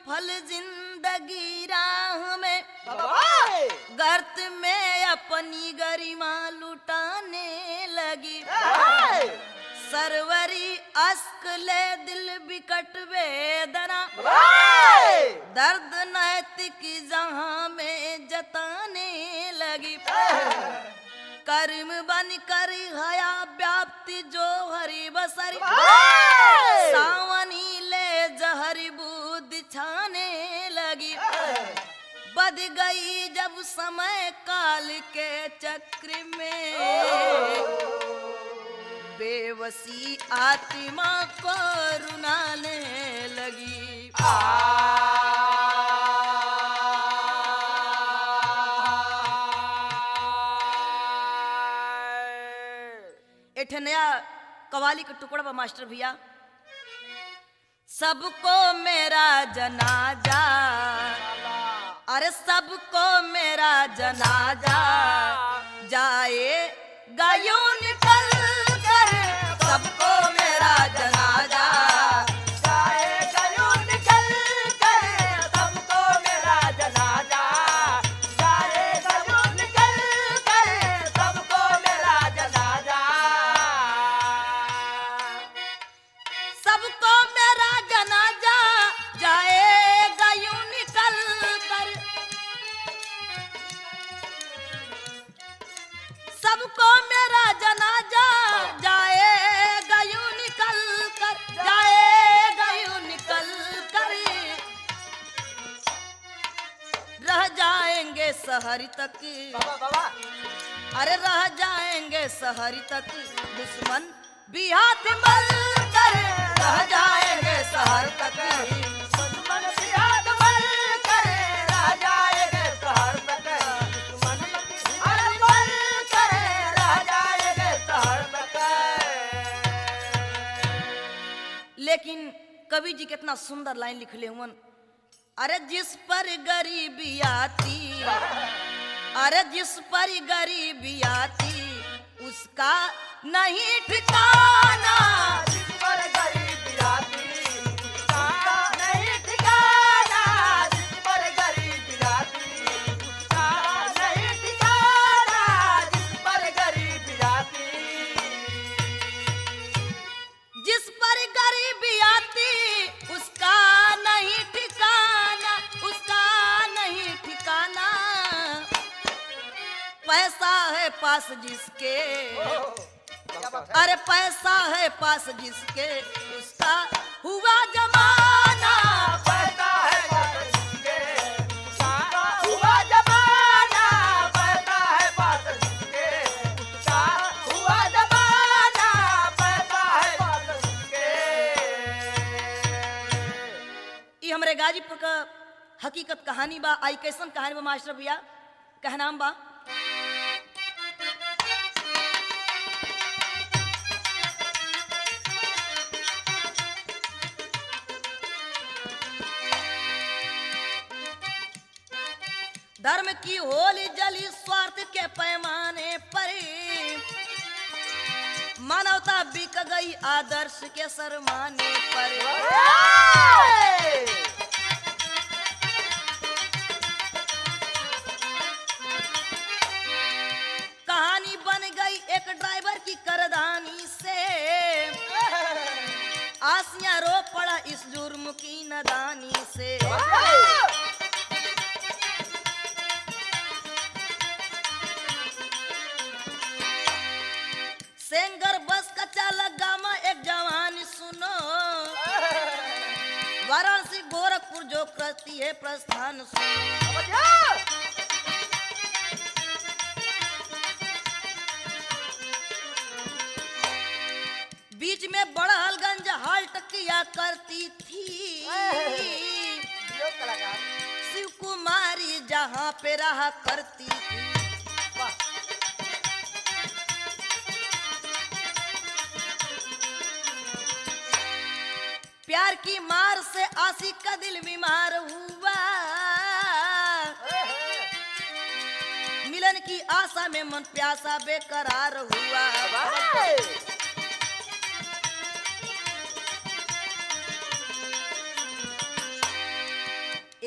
फल जिंदगी राह में बाबा गर्त में अपनी गरिमा लुटाने लगी सरवरी अस्क ले दिल बिकट वेदना दर्द नैतिक जहां में जताने लगी कर्म बन कर हया व्याप्ति जो हरि बसरी सावनी ले जहरी बूद छाने लगी बद गई जब समय काल के चक्र में बेवसी आत्मा को रुनाने लगी एक ठे नया कवाली का टुकड़ा बा मास्टर भैया सबको मेरा जनाजा अरे सबको मेरा जनाजा जाए गायों निकल कर सबको मेरा जनाजा सबको मेरा जनाजा जाएगा यूं निकल कर सबको मेरा जनाजा जाएगा यूं निकल कर जाएगा यूं निकल कर रह जाएंगे शहर तक अरे रह जाएंगे शहर तक दुश्मन भी हाथ मल कर रह जाएंगे शहर तक लेकिन कवि जी कितना सुंदर लाइन लिखले हुवन अरे जिस पर गरीबी आती अरे जिस पर गरीबी आती उसका नहीं ठिकाना जिस पर गरीबी आती उसका नहीं ठिकाना उसका नहीं ठिकाना पैसा है पास जिसके अरे पैसा है पास जिसके उसका हुआ जमाना ई हमरे गाजीपुर का हकीकत कहानी बा आई कैसन कहानी बा मास्टर भैया कहनाम बा धर्म की होली जली स्वार्थ के पैमाने पर मानवता बिक गई आदर्श के सरमाने पर कहानी बन गई एक ड्राइवर की करदानी से आसियां रो पड़ा इस जुर्म की नदानी से सेंगर बस का चालक गामा एक जवान सुनो वाराणसी गोरखपुर जो करती है प्रस्थान सुनो बीच में बड़हलगंज हाल्ट किया करती थी शिव कुमारी जहाँ पे रहा करती थी प्यार की मार से आशिक का दिल बीमार हुआ मिलन की आशा में मन प्यासा बेकरार हुआ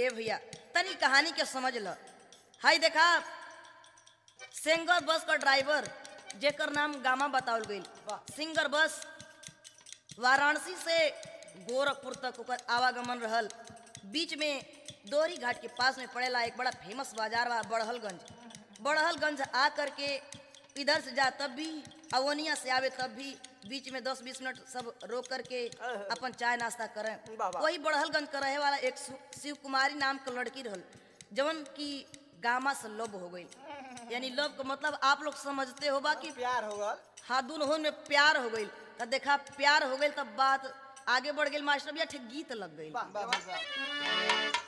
ए भैया तनी कहानी के समझ ल हाय देखा सिंगर बस का ड्राइवर जेकर नाम गामा बतावल गईल सिंगर बस वाराणसी से गोरखपुर तक ओकर आवागमन रहल बीच में दोहरी घाट के पास में पड़ेला एक बड़ा फेमस बाजार बा बड़हलगंज बड़हलगंज आ करके इधर से जा तब भी अवनिया से आवे तब भी बीच में 10-20 मिनट सब रोक करके अपन चाय नाश्ता करें वाह, वाह। वही बड़हलगंज का रहे वाला एक सु- शिव कुमारी नाम का लड़की रहल जवन की गामा से लब हो गई यानी लब का मतलब आप लोग समझते हो बा कि प्यार हो गल हाँ दोनों में प्यार हो गई तब देखा प्यार हो गई तब बात आगे बढ़ गई मास्टर भैया ठीक गीत लग गई वाह वाह वाह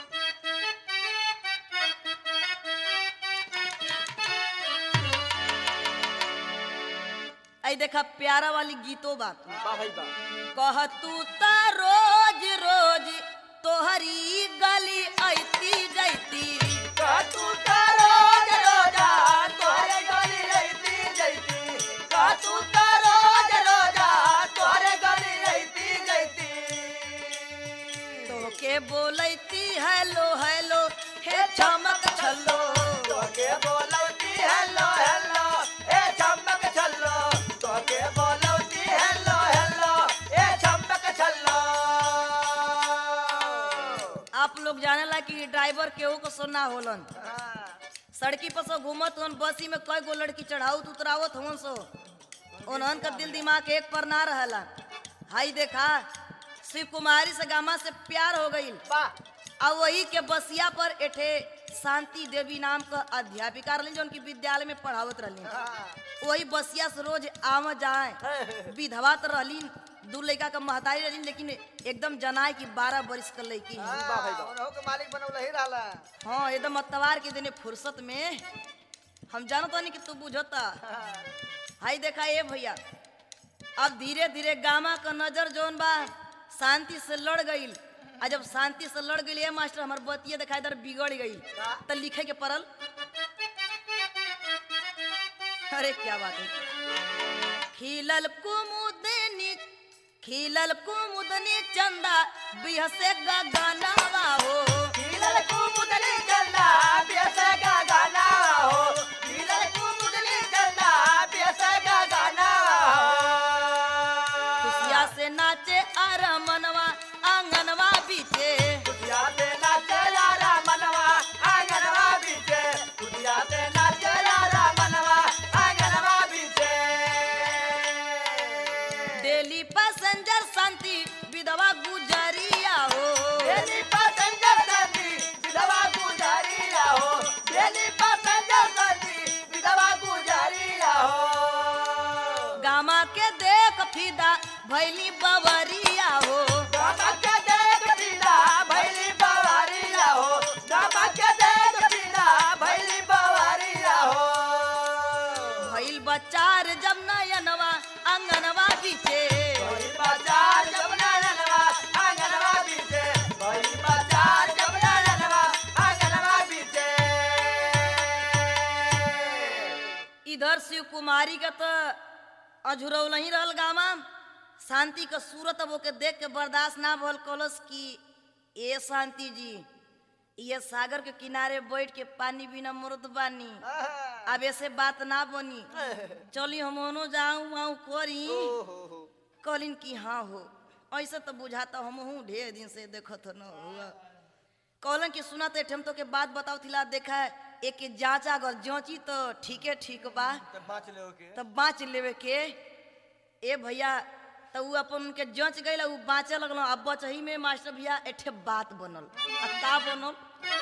आई देखा प्यारा वाली गीतों बात वाह भाई वाह कह तू ता रोज रोज तोहरी गली ऐती जैती तू का रोज रोजा तोहरे गली रहती जैती का तू का रोज रोजा तोहरे गली रहती जैती तोके बोलैती हेलो हेलो हे चमक छल्लो तोके बोलौती हेलो हेलो ए चमक छल्लो तोके बोलौती हेलो हेलो ए चमक छल्लो आप लोग जानेला कि ड्राइवर केहू को सुनना होलन हाँ, सड़की पर सो घूमत हन बसी में कई गो लड़की चढ़ावत उतरावत हवन सो उन्हन का दिल दिमाग एक पर ना रहला हाई देखा शिव कुमारी से गामा से प्यार हो गई वाह और वही के बसिया पर एठे शांति देवी नाम का अध्यापिका रही जो उनकी विद्यालय में पढ़ावत रही हाँ, वही बसिया से रोज आव जाए विधवा तो रहली दू लड़का का महतारी रही लेकिन एकदम जनाए कि बारह बरिस का लड़की है वाह भाई वाह उनहु के मालिक बनौले ही रहला हाँ एकदम अतवार के दिन फुर्सत में हम जानत नहीं कि तू बुझता हाँ, हाई देखा ये भैया अब धीरे धीरे गामा का नजर जोन बा शांति से लड़ गई आ जब शांति से लड़ गई ये मास्टर हमार बतिया देखा इधर बिगड़ गई का? तो लिखे के पड़ल अरे क्या बात है खिलल कुमुदनी खिलल कुमुदनी चंदा बिहसे गगनवा हो खिलल कुमुदनी चंदा बेसे का गाना हो खिलल कुमुदनी चंदा बेसे का गाना खुशिया से नाचे अरमनवा आंगनवा बीचे कुटिया पे नाचे यारा मनवा आंगनवा बीचे कुटिया पे नाचे यारा मनवा आंगनवा बीचे डेली पैसेंजर शांति विधवा गुजरिया हो बेली पैसेंजर संती विधवा गुजारिया हो बेली पैसेंजर संती विधवा गुजारिया हो गामा के देख फिदा भैली बवरिया हो नमक देख पीला भैली बवारिया हो नमक देख पीला भैली बवारिया हो भैल बचार जब नयनवा आंगनवा बीचे भैली बाजार जमुना ननवा आंगनवा बीचे भैली बाजार जमुना ननवा आंगनवा बीचे इधर शिव कुमारी का तो अझुरौल नहीं रहल गामा शांति का सूरत अब ओके देख के बर्दाश्त ना भल कलस की ए शांति जी ये सागर के किनारे बैठ के पानी बिना मरद बानी अब ऐसे बात ना बनी चली हम ओनो जाऊं आऊं करी कहलिन कि हाँ हो ऐसे तो बुझाता हम हूँ ढेर दिन से देखत न हुआ कहलन कि सुना तो हम तो के बात बताओ थिला देखा है एक जांचा अगर जांची तो ठीके ठीक बा तब बाँच ले के तब बाँच लेवे के ए भैया तो उ अपन उनके जांच गई उ बाँचे लगल अब बचही में मास्टर भैया एठे बात बनल आ का बनल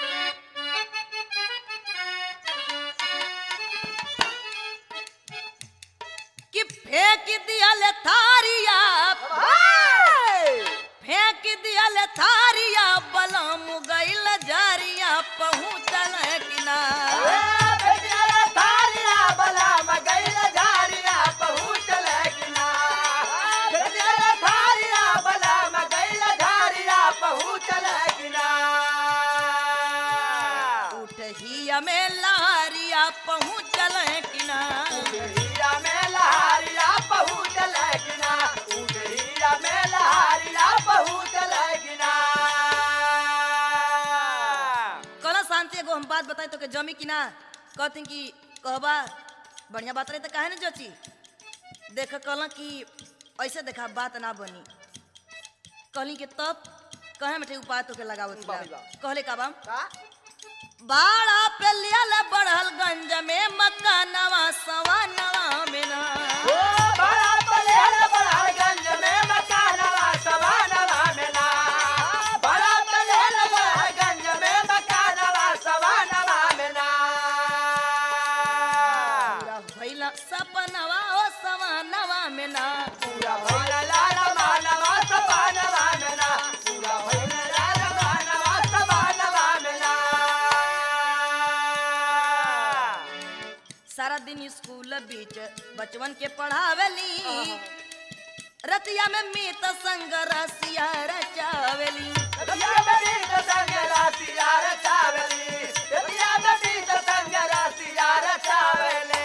कि फेंक दियल थारिया फेंक दियल थारिया बलम गइल जारिया पहुँचल किनार उठहिया में लहरिया पहुँचल किनार बात बताई तो के जमी कि ना कहती कि कहबा बढ़िया बात रही तो काहे ना जची देख कहला कि ऐसे देखा बात ना बनी कहली कि तब कहे में उपाय तो के लगावत बा। बाबा। कहले का बा का बाड़ा पे लियल बढ़ल गंज में मकानवा सवा नवा में ना ओ बड़ा पलेर बड़ा गंज में मकानवा सवानवा में ना बड़ा पलेर बड़ा गंज में मकानवा सवानवा में ना पूरा भइला सपनवा ओ सवा नवा में ना पूरा भइल लाल मानवा सवानवा में ना पूरा भइल लाल मानवा सवानवा में ना सारा दिन स्कूल बीच बचवन के पढ़ावेली रतिया में मीत संग रसिया रचावेली रतिया बेटी तो संग रासिया रचावेली रतिया बेटी तो संग रासिया रचावेली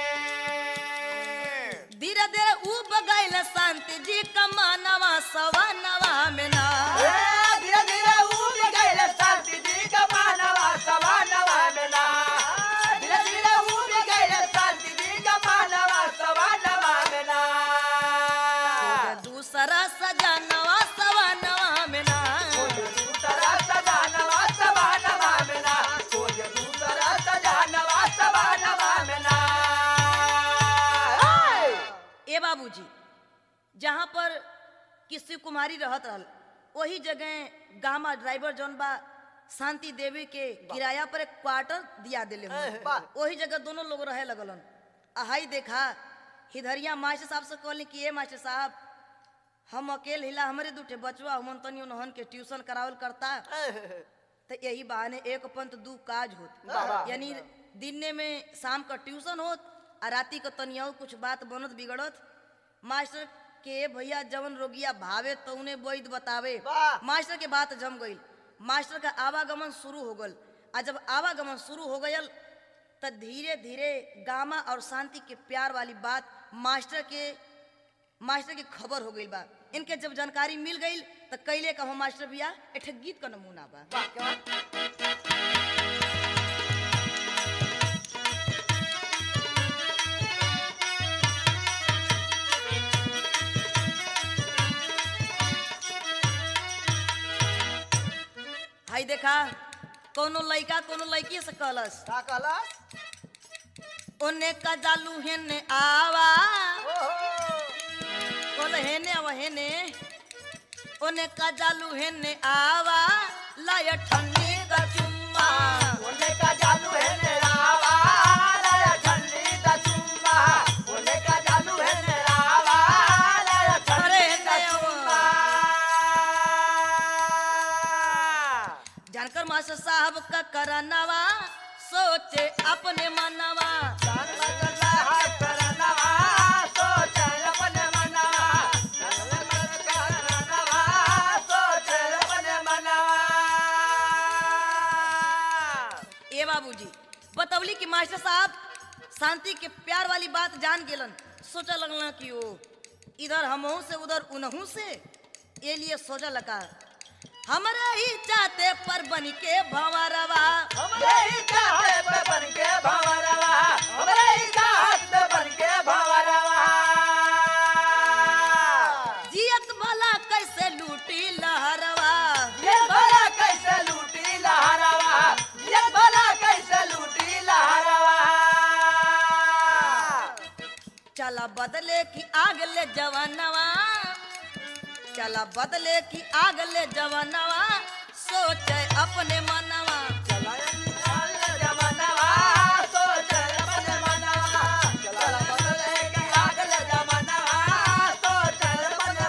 धीरे धीरे ऊ बगैल शांति जी कमानवा सवा नवा में ना ए, धीरे धीरे उठ गइल शांति जी का मानवा सवानवा में ना धीरे धीरे उठ गइल शांति जी का मानवा सवानवा में ना दूसरा सजानवा सवा नवा में ना कोई दूसरा सजानवा सवानवा में ना कोई दूसरा सजानवा सवानवा में ना ए बाबूजी जहाँ पर किसी कुमारी रहत रहल वही जगह गामा ड्राइवर जौन बा शांति देवी के किराया पर एक क्वार्टर दिया दिले हन। वाह। वही जगह दोनों लोग रहे लगलन आहाई देखा हिधरिया मास्टर साहब से कहली कि ए मास्टर साहब हम अकेल हिला हमरे दूठे बचवा हमन तनी उन्हन के ट्यूशन करावल करता तो यही बहाने एक पंथ दू काज होत वाह। यानी दिन में शाम का ट्यूशन होत आ राती को तनिया कुछ बात बनत बिगड़त मास्टर के भैया जवन रोगिया भावे तो उन्हें वैद बतावे वाह। मास्टर के बात जम गई मास्टर का आवागमन शुरू हो गल आ जब आवागमन शुरू हो गयल तो धीरे धीरे गामा और शांति के प्यार वाली बात मास्टर के मास्टर की खबर हो गई बा इनके जब जानकारी मिल गई तो कैले कहो मास्टर भैया एक गीत का नमूना बा हाई देखा कोनो लइका कोनो लड़की से कहलस का कहलस ओने का जालू हेने आवा ओहो बोल हेने आवा हेने ओने का जालू हेने आवा लाय ठंडी का चुम्मा ओने का जादू है नेरावा लाया ठंडी का चुम्मा ओने का जादू है नेरावा लाया ठंडी का चुम्मा जानकर मास्टर साहब का करनवा सोचे अपने मनवा जान लगला हाथ करनवा सोच अपने मनवा जान लगला करनवा सोच अपने मनवा ए बाबूजी बतौली कि मास्टर साहब शांति के प्यार वाली बात जान गेलन सोचा लगला कि ओ इधर हमहू से उधर उनहू से ये लिए सोचा लगा हमरे ही चाहते पर बन के भंवरवा हमरे ही चाहते पे बन के भंवरवा हमरे ही चाहते बन के भंवरवा जियत भला कैसे लूटी लहरवा ये भला कैसे लूटी लहरवा ये भला कैसे लूटी लहरवा चला बदले की आग ले जवानवा चला बदले की आग ले जवानवा सोचे अपने मनवा चल जमानवा सोच अपने मनवा चल बदले के आगल जमानवा सोच अपने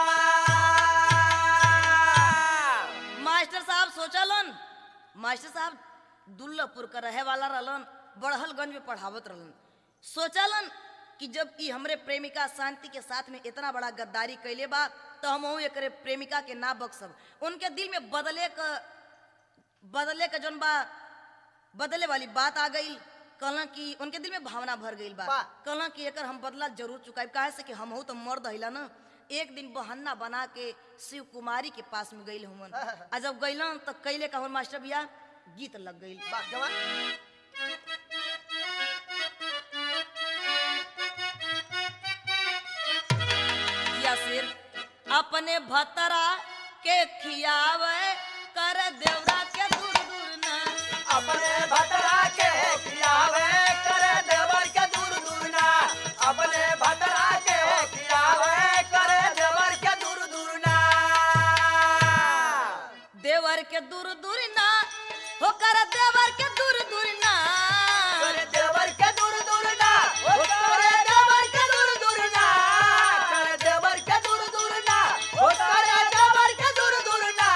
मनवा मास्टर साहब सोचलन मास्टर साहब दुल्लभपुर का रहे वाला रहलन बड़हलगंज में पढ़ावत रहलन सोचलन कि जब ई हमरे प्रेमिका शांति के साथ में इतना बड़ा गद्दारी कैले बा तो हम एकरे प्रेमिका के ना बख्सब उनके दिल में बदले का बदले का जौन बा बदले वाली बात आ गई कहला कि उनके दिल में भावना भर गई बा वाह। कहला कि एकर हम बदला जरूर चुकाई काहे से कि हम तो मर्द हिला ना एक दिन बहन्ना बना के शिव कुमारी के पास में गई हुमन आ जब गईलन तो कैले कहन मास्टर भैया गीत लग गई वाह जवान या सिर अपने भतरा के खियावे कर देवरा के दूर दूर ना अपने भटरा के खियावे करे देवर के दूर दूर ना अपने भटरा के खियावे करे देवर के दूर दूर ना देवर के दूर दूर ना हो कर देवर के दूर दूर ना करे देवर के दूर दूर ना ओ करे देवर के दूर दूर ना करे देवर के दूर दूर ना ओ करे देवर के दूर दूर ना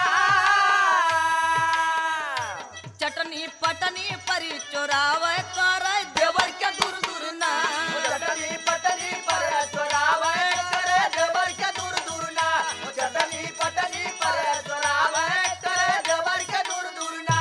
चटनी पटनी परी चोरावे कर देवर के दूर दूर ना चटनी पटनी पर चोरावे करे देवर के दूर दूर ना चटनी पटनी पर चोरावे करे देवर के दूर दूर ना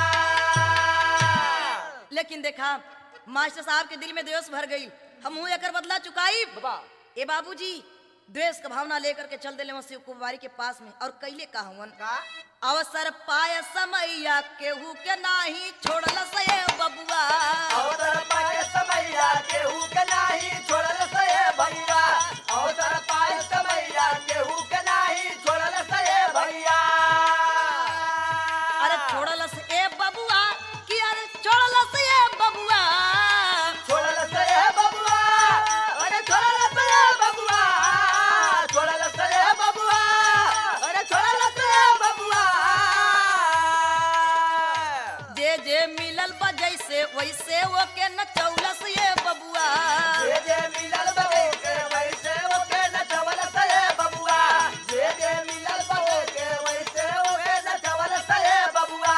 लेकिन देखा मास्टर साहब के दिल में द्वेष भर गई हम एकर बदला चुकाई बाबा ए बाबूजी द्वेष का भावना लेकर के चल दिले शिव कुमारी के पास में और कैले कहवन का अवसर पाय समैया केहू के नाही छोड़ल से बबुआ अवसर पाए समैया केहू के नाही छोड़ल से भैया अवसर पाए समैया केहू के नाही छोड़ल से भैया अरे छोड़ल से ए बबुआ कि अरे छोड़ल से ए बबुआ छोड़ल से बबुआ अरे छोड़ल से बबुआ छोड़ल से बबुआ अरे छोड़ल से बबुआ जे जे मिलल बा जैसे वैसे वो के न चौलस ये बबुआ जे जे मिलल बगे के वैसे ओके नचवल से बबुआ जे जे मिलल बगे के वैसे ओके नचवल से बबुआ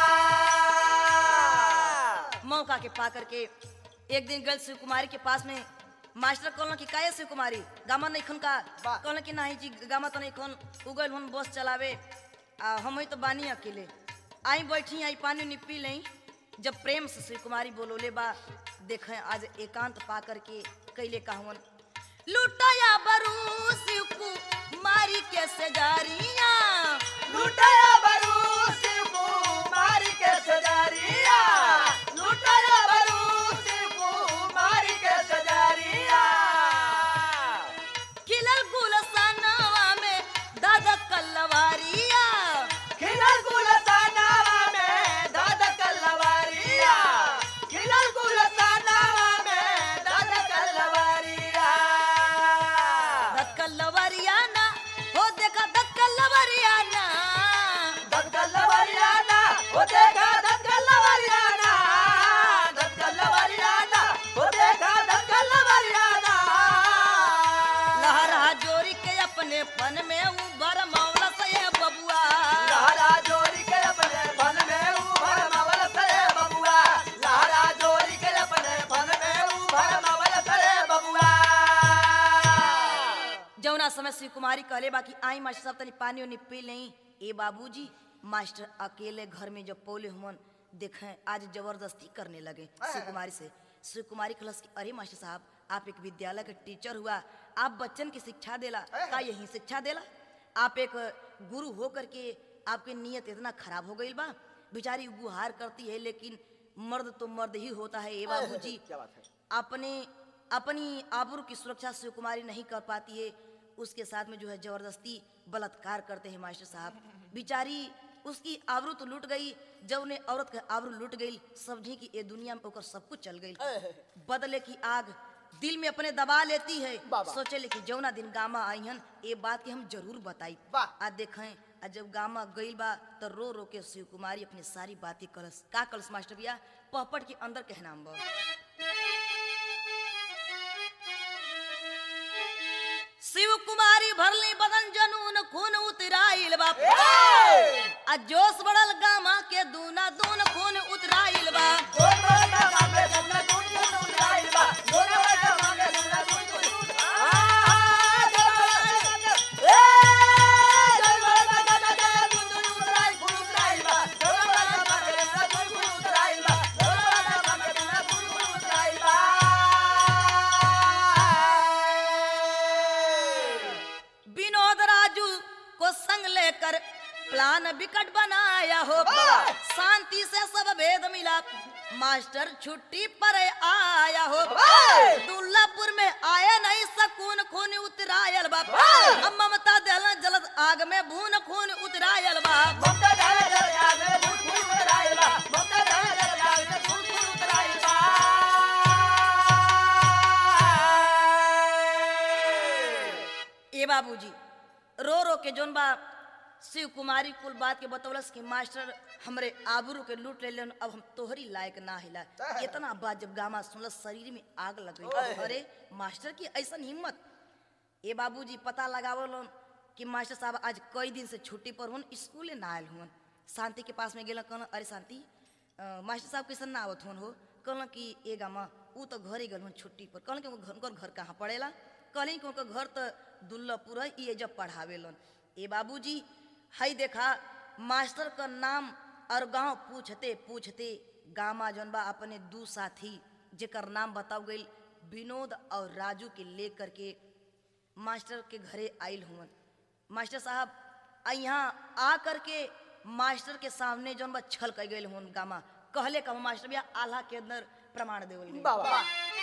मौका के पा करके एक दिन गल शिव कुमारी के पास में मास्टर कहलन कि काहे शिव कुमारी गामा नहीं खन का बा। कहलन कि नहीं जी गामा तो नहीं खन उगल हम बस चलावे आ हम ही तो बानी अकेले आई बैठी आई पानी उनी पी लई जब प्रेम से शिव कुमारी बोलोले बा देखें आज एकांत पा करके कैले कहवन लुटाया बरू शिव कुमारी के सजारिया लुटाया बरू शिव कुमारी के सजारिया लुटाया बरू शिव कुमारी के सजारिया खिलल गुलसनवा में दादा कल्लवारिया खिलल गुलसानावा में दादा कल्लवारिया खिलल गुलसानावा में दादा कल्लवारिया दक्कल्लवरिया ना हो देखा दक्कल्लवरिया ना दत्कल्लवरियाना ओ देखा दत्कल्लवरियाना दत्कल्लवरियाना ओ देखा दत्कल्लवरियाना लहरा जोरी के अपने फन में उबर मौला से ये बबुआ लहरा जोरी के अपने फन में उभर मवल से बबुआ लहरा जोरी के अपने फन में उभर मवल से बबुआ जौना समय शिव कुमारी कहले बाकी आई मास्टर साहब तनी पानी उनी पी लई ए बाबूजी मास्टर अकेले घर में जब पौले हमन देखें आज जबरदस्ती करने लगे शिव कुमारी से शिव कुमारी कहलस कि अरे मास्टर साहब आप एक विद्यालय के टीचर हुआ आप बच्चन की शिक्षा देला का यही शिक्षा देला आप एक गुरु हो करके आपकी नीयत इतना खराब हो गई बा बेचारी गुहार करती है लेकिन मर्द तो मर्द ही होता है ए बाबूजी क्या बात है अपने अपनी आबरू की सुरक्षा शिव कुमारी नहीं कर पाती है उसके साथ में जो है जबरदस्ती बलात्कार करते हैं मास्टर साहब बिचारी उसकी आबरू तो लूट गई जब उन्हें औरत के आबरू लूट गई समझी कि ये दुनिया में ओकर सब कुछ चल गई बदले की आग दिल में अपने दबा लेती है बाबा। सोचे ले कि जौना दिन गामा आई हन ये बात की हम जरूर बताई वाह। आ देखें आ जब गामा गई बा तो रो रो के शिव कुमारी अपनी सारी बातें कलस का कलस मास्टर भैया पहपट के अंदर कहना बा शिव कुमारी भरली बदन जनून खून उतराइल बा आ जोश बढ़ल गामा के दूना दून खून उतराइल बा दोन बड़ा मांगे दुना दुन दुन आइल बा दोन बड़ा मांगे दुना दुन दुन आ जय ए जय बड़ा दादा दादा दुन दुन उतराई फुल उतराइल बा दोन बड़ा मांगे दुना दुन दुन उतराइल बा दोन बड़ा मांगे दुना दुन दुन उतराइल बा विनोद राजू को संग लेकर प्लान विकट बनाया हो शांति से सब भेद मिला मास्टर छुट्टी पर आया हो दुल्लापुर में आया नहीं सकून खून उतरायल बाप अब ममता दल जलद आग में भून खून उतरायल बाप ममता जाने जल आग में फूल फूल उतराइल बा ममता जाने जल आग में फूल फूल उतराइल बा ए बाबूजी रो रो के जोन बा शिव कुमारी कुल बात के बतौलस कि मास्टर हमरे आबरू के लूट ले अब हम तोहरी लायक ना हिला इतना बात जब गामा सुनलस शरीर में आग लग गई अरे मास्टर की ऐसन हिम्मत ए बाबूजी पता लगावल कि मास्टर साहब आज कई दिन से छुट्टी पर हुन स्कूले ना आयल हुन शांति के पास में गेल कहल अरे शांति अ, मास्टर साहब कैसन ना आवत हुन हो कहल कि ए गामा ऊ तो घरे गल हुन छुट्टी पर कहल कि उनकर घर, घर कहाँ पड़ेला कहली कि उनकर घर तो दुल्लापुर है ये जब पढ़ावेलन ए बाबूजी हई देखा मास्टर का नाम और गांव पूछते पूछते गामा जौन बा अपने दू साथी जेकर नाम बताओ गई विनोद और राजू के लेकर के मास्टर के घरे आयल हुवन मास्टर साहब आ यहाँ आ करके मास्टर के सामने जौन बा छल कर गए हुन गामा कहले का मास्टर भैया आल्हा के अंदर प्रमाण देवल गइल। बाबा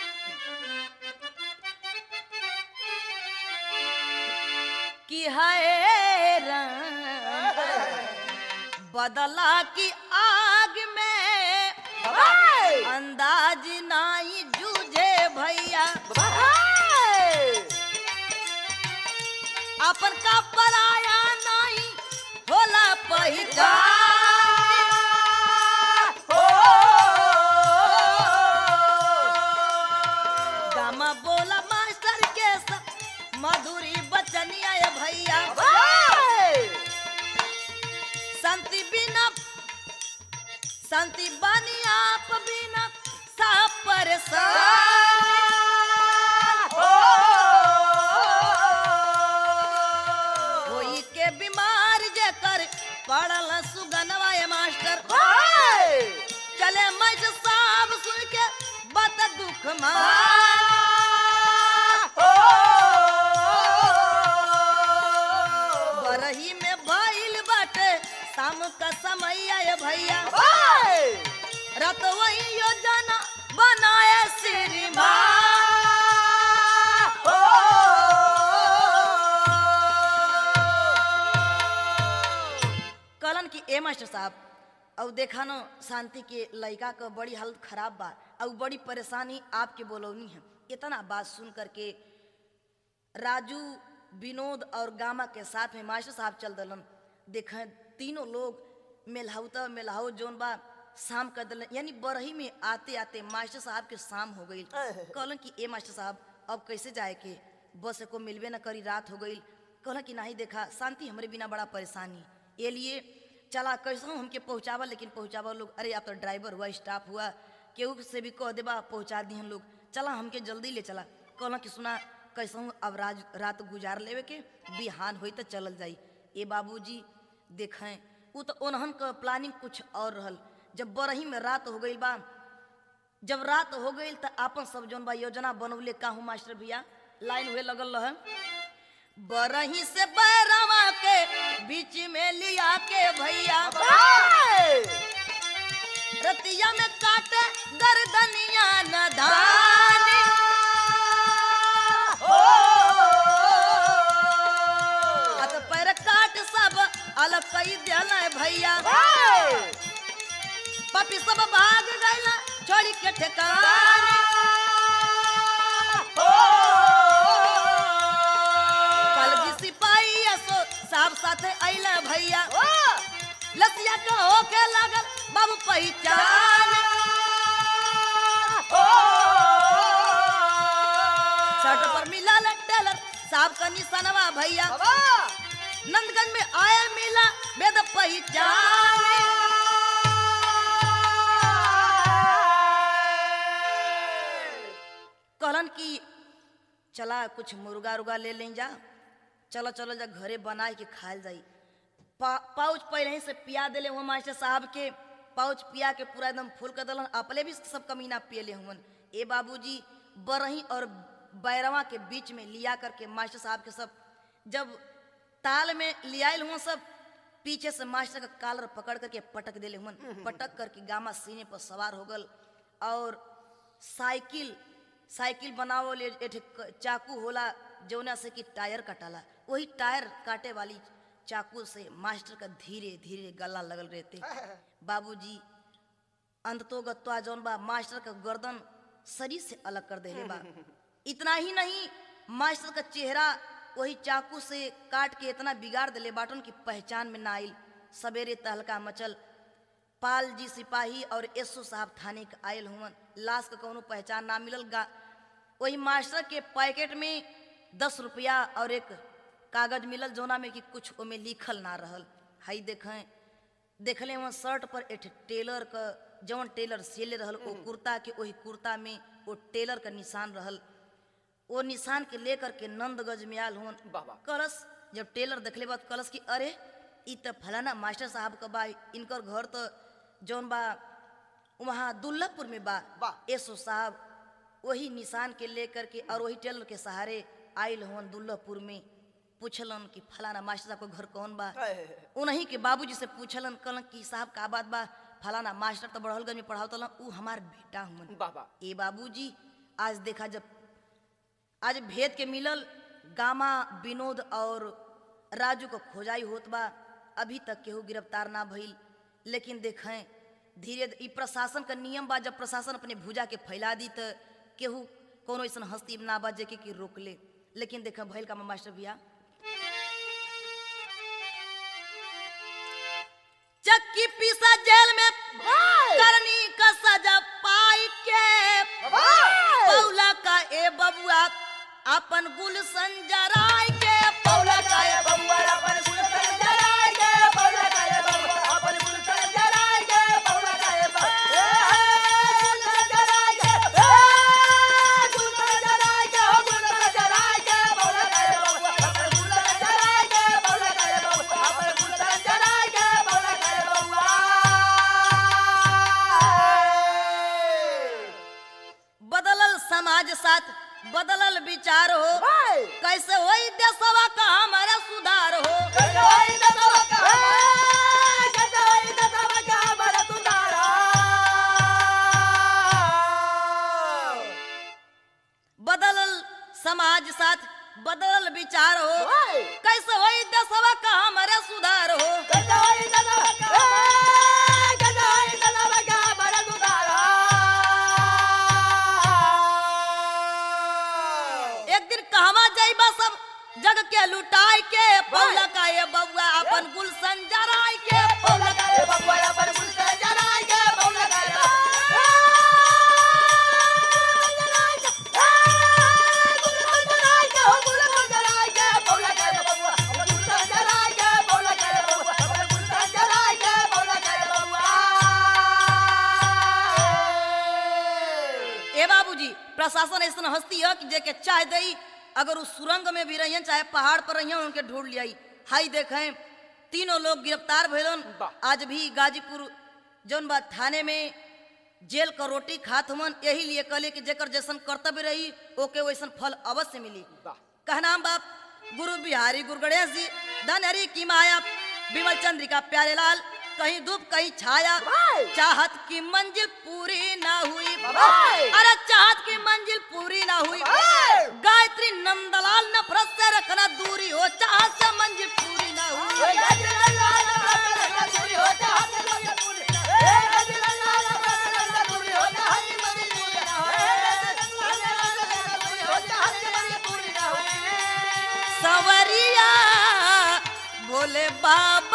कि है रंग बदला की आग में अंदाज नाई जूझे भैया अपन का पराया नाई होला पहिचान गामा बोला मास्टर के सब मधुरी बचनिया ये भैया शांति बिना शांति बनी आप बिना सब परेशान कोई के बीमार जेकर पड़ल सुगनवा ये मास्टर चले मज साहब सुन के बत दुख मान बरही में भइल बाटे शाम का समय आए भैया रत वही योजना बनाए श्रीमान कहलन कि ए मास्टर साहब अब देखा न शांति के लड़का का बड़ी हालत खराब बा और बड़ी परेशानी आपके बोलौनी है इतना बात सुन करके राजू विनोद और गामा के साथ में मास्टर साहब चल दलन देखें तीनों लोग मेलहाउता मेलहाउ जोन बा शाम कर दलन यानी बरही में आते आते मास्टर साहब के शाम हो गई कहलन कि ए मास्टर साहब अब कैसे जाए के बस को मिलबे न करी रात हो गई कहलन कि नहीं देखा शांति हमरे बिना बड़ा परेशानी ये लिए चला कैसे हमके पहुँचावा लेकिन पहुँचावा लोग अरे आप तो ड्राइवर हुआ स्टाफ हुआ केहू से भी कह देबा पहुँचा दी हम लोग चला हमके जल्दी ले चला कहला कि सुना कैसहूँ अब राज रात गुजार लेवे के बिहान होई तो चलल जाई ए बाबूजी देखें उ तो ओनहन का प्लानिंग कुछ और रहल जब बरही में रात हो गई बा जब रात हो गई तो आपन सब जौन बा योजना बनौले काहू मास्टर भैया लाइन हुए लगल रहे बरही से बैरवा के बीच में लिया के भैया रतिया में काटे गर्दनिया न धानी हाथ पैर काट सब अलग कई दिल भैया पपी सब भाग गईला छोड़ी के ठेकानी कल जी सिपाही असो साहब साथे अइला भैया लसिया के होके लागल बाबू पहचान शर्ट पर मिला टेलर साहब का निशानवा भैया नंदगंज में आए मिला वेद पहचान कहलन कि चला कुछ मुर्गा उर्गा ले लें जा चलो चलो जा घरे बनाए के खायल जाई पा, पाउच पहले ही से पिया देले हुआ मास्टर साहब के पाउच पिया के पूरा एकदम फुल कर दलन अपने भी सब कमीना पियले हुवन ए बाबूजी बरही और बैरवा के बीच में लिया करके मास्टर साहब के सब जब ताल में लियाल हुआ सब पीछे से मास्टर का कालर पकड़ करके पटक देले हुमन पटक करके गामा सीने पर सवार हो गल और साइकिल साइकिल बनावो ले एक ठे क- चाकू होला जौना से कि टायर कटाला वही टायर काटे वाली चाकू से मास्टर का धीरे धीरे गला लगल रहते बाबूजी अंततो गत्वा जौन बा मास्टर का गर्दन शरीर से अलग कर देले बा इतना ही नहीं मास्टर का चेहरा वही चाकू से काट के इतना बिगाड़ देले बाटन की पहचान में ना आइल सवेरे तहलका मचल पाल जी सिपाही और एसओ साहब थाने के आयल हुवन लाश का कौनो पहचान ना मिलल गा वही मास्टर के पैकेट में दस रुपया और एक कागज मिलल जोना में कि कुछ ओमे लिखल ना रहल हई देखें देखले वहाँ शर्ट पर एक ठे टेलर का जौन टेलर सिले रहल ओ कुर्ता के वही कुर्ता में वो टेलर का निशान रहल वो निशान के लेकर के नंदगंज में आल हुन वाह, वाह। कलश जब टेलर देखले बाद कलश की अरे ई त फलाना मास्टर साहब का बा इनकर घर तो जौन बा वहाँ दुल्लभपुर में बा वाह। एसो साहब वही निशान के लेकर के और वही टेलर के सहारे आयल हुन दुल्लभपुर में पूछलन कि फलाना मास्टर साहब का घर कौन बा उन्हीं के बाबूजी से पूछलन कहलन कि साहब का बात बा फलाना मास्टर तो बड़हलगंज में पढ़ावत ऊ हमार बेटा हुमन बाबा ए बाबूजी आज देखा जब आज भेद के मिलल गामा विनोद और राजू को खोजाई होत बा अभी तक केहू गिरफ्तार ना भइल लेकिन देखें धीरे ई प्रशासन का नियम बा जब प्रशासन अपने भुजा के फैला दी त केहू कोनो ऐसा हस्ती ना बा जेके कि रोक ले लेकिन देखें भइल का मास्टर भैया चक्की पीसा जेल में करनी का सजा पाई के पौला का ए बबुआ अपन गुलशन जराय के पौला का ए बदलल समाज साथ बदलल विचार हो कैसे होई देशवा का हमारा सुधार हो बदलल समाज साथ बदलल विचार हो कैसे होई देशवा का हमारा सुधार हो एक दिन कहवा जाइबा सब जग के लुटाई के पौला का ये बबुआ अपन गुलशन जराय के पौला का ए बाबूजी प्रशासन ऐसा हस्ती है कि जेके चाह दई अगर उस सुरंग में भी रहियन चाहे पहाड़ पर रहियन उनके ढूंढ लियाई हाई देखें तीनों लोग गिरफ्तार भइलन वाह। आज भी गाजीपुर जौन बा थाने में जेल का रोटी खात हमन यही लिए कहले कि जेकर जैसन कर्तव्य रही ओके वैसन फल अवश्य मिली वाह। कहनाम बाप गुरु बिहारी गुरु गणेश जी धन हरि की माया विमल चंद्रिका प्यारे लाल कहीं धूप कहीं छाया भाई। चाहत की मंजिल पूरी ना हुई भाई। अरे चाहत की मंजिल पूरी ना हुई भाई। गायत्री नंदलाल नफरत से रखना दूरी हो चाहत से मंजिल पूरी ना हुई सवरिया भोले बाबा